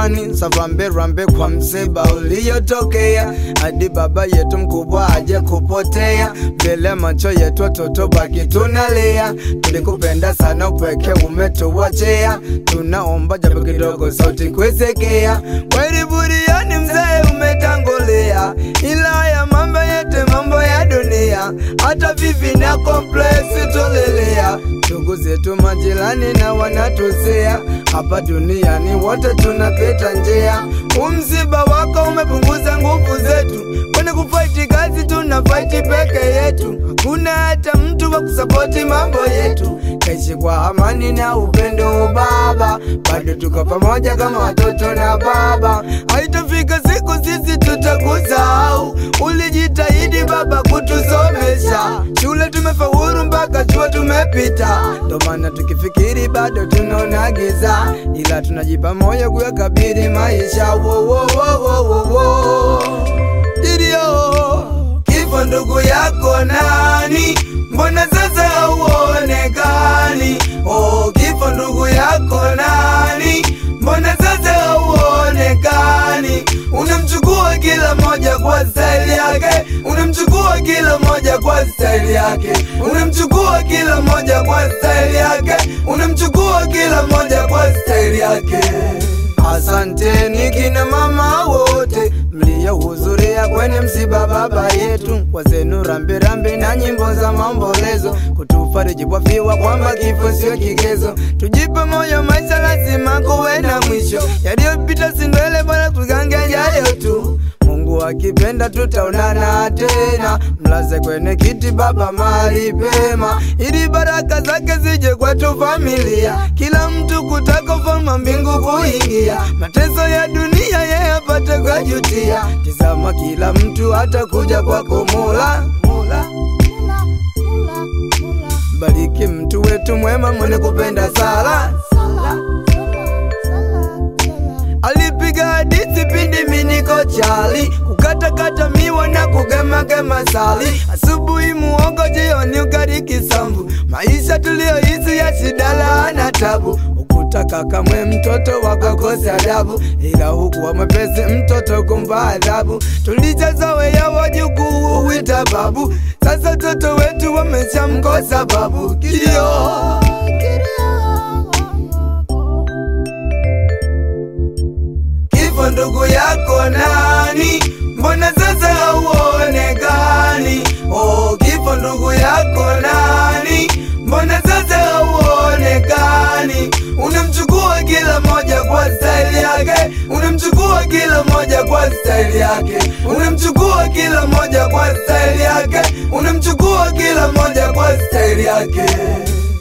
amani, savambe rambe kwa msiba uliyotokea, hadi baba yetu mkubwa aje kupotea, mbele macho yetu watoto baki tunalia. Tulikupenda sana, upweke umetuwachea, tunaomba japo kidogo sauti kuisekea. Kweli buriani mzee umetangulia, ila ya mambo yetu mambo ya dunia, hata vivi na komplesi tolelea ndugu zetu majirani na wanatusea hapa duniani wote tunapita njia. Umsiba wako umepunguza nguvu zetu, kwani kufaiti kazi tuna faiti peke yetu, hakuna hata mtu wa kusapoti mambo yetu. Kaishi kwa amani na upendo baba, bado tuko pamoja kama watoto na baba. Haitafika siku sisi tutakusahau, ulijitahidi baba kutusomesha shule, tumefaulu mpaka chuo tumepita, ndo maana tukifikiri bado tunaona giza, ila tunajipa moyo kuyakabili maisha. Wo, wo, wo, wo, wo, wo. Didio, kifo ndugu yako nani? Mbona sasa hauonekani? Oh, kifo ndugu yako nani? Mbona sasa hauonekani? Unamchukua kila moja kwa staili yake, unamchukua kila moja kwa staili yake, unamchukua kila moja kwa staili yake, unamchukua kila moja kwa staili yake. Asanteni kina mama wote mliohudhuria kwenye msiba baba yetu, kwa zenu rambirambi na nyimbo za maombolezo, kutufariji wafiwa kwamba kifo sio kigezo. Tujipe moyo, maisha lazima kuwe na mwisho, yaliyopita si ndwele, bora tugange yayo tu. Mungu akipenda tutaonana tena, mlaze kwenye kiti baba mahali pema, ili baraka zake zije kwetu familia, kila mtu kutaka ufalme mbingu kuingia, mateso ya dunia yeye apate kujutia. Tizama kila mtu atakuja kwako Mola, Mola. Bariki mtu wetu mwema mwenye kupenda sala, alipiga hadithi pindi miniko chali kukatakata miwa na kugemagema sali asubuhi muogo jioni ugali kisambu maisha tuliyoishi ya shida na tabu ukutaka kamwe mtoto wakakosa adabu ila huku wa mwepesi mtoto kumva adhabu tulijazoea wajukuu wita babu sasa toto wetu wameshamkosa babu kilio Kifo ndugu yako nani? Mbona sasa hauonekani? Oh, kifo ndugu yako nani? Mbona sasa hauonekani? Unamchukua kila moja kwa staili yake, unamchukua kila moja kwa staili yake, unamchukua kila moja kwa staili yake, unamchukua kila moja kwa staili yake.